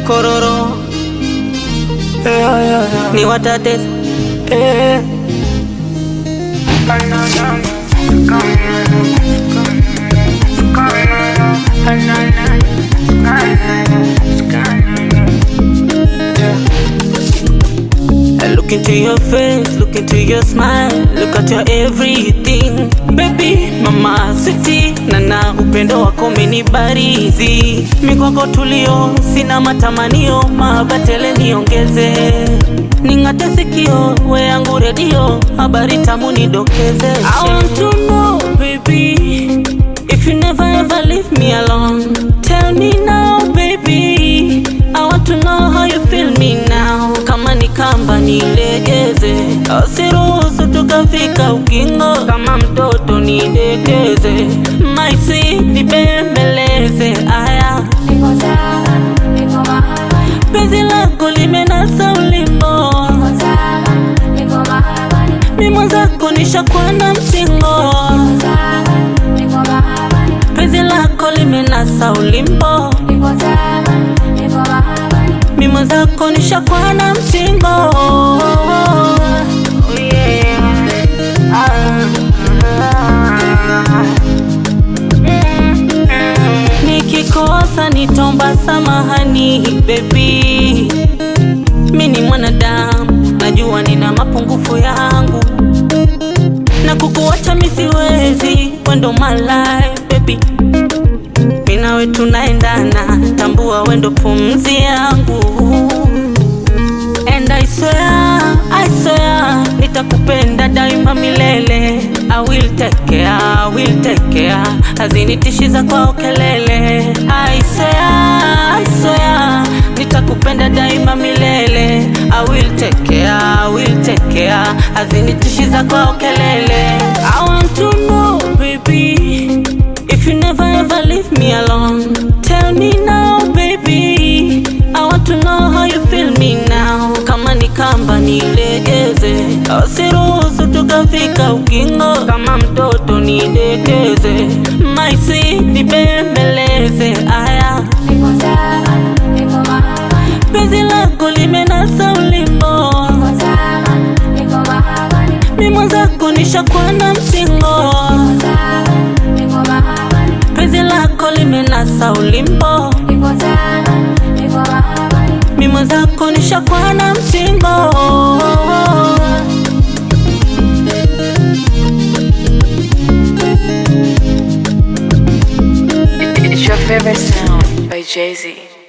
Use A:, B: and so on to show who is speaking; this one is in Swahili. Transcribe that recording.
A: kororo
B: Yeah, yeah, yeah.
A: ni watate
B: Eh.
A: I look into your face, look into your smile, look at your everything baby, mama sweetie, nana upendo wako umenibarizi mikwako tulio, sina matamanio, mabatele niongeze, ning'ate sikio, we yangu redio, habari tamu nidokeze. I want to know baby, if you never ever leave me alone, tell me now baby, I want to know how you feel me now. Kama ni kamba nilegeze, usiruhusu tukafika ukingo. Kama mtoto nidekeze, my sweet nibembeleze. Aya, penzi lako limenasa ulimbo, mimo zako nishakwana mchingo. Penzi lako limenasa ulimbo, mimo zako nishakwana mchingo. Oh, yeah. Ah. Nikikosa nitomba samahani baby, mi ni mwanadamu, najua nina mapungufu yangu, na kukuacha mi siwezi, wendo my life baby, mi nawe tunaendana, tambua wendo pumzi yangu And I swear, I swear, nitakupenda daima milele. I will take care, I will take care, hazinitishiza kwa kelele. I swear, I swear, nitakupenda daima milele. I will take care, I will take care, hazinitishiza kwa kelele. I want to know baby, if you never ever leave me alone, tell me now baby. I want to know how you feel me now. Kama ni kamba nilegeze, usiruhusu tukafika ukingo. Kama mtoto nidekeze, my sweet nibembeleze. Aya, penzi lako limenasa ulimbo, mimo zako nishakwana mchingo. Penzi lako limenasa ulimbo, mimo zako nishakwana mchingo.
C: It's your favorite sound by Jay Z.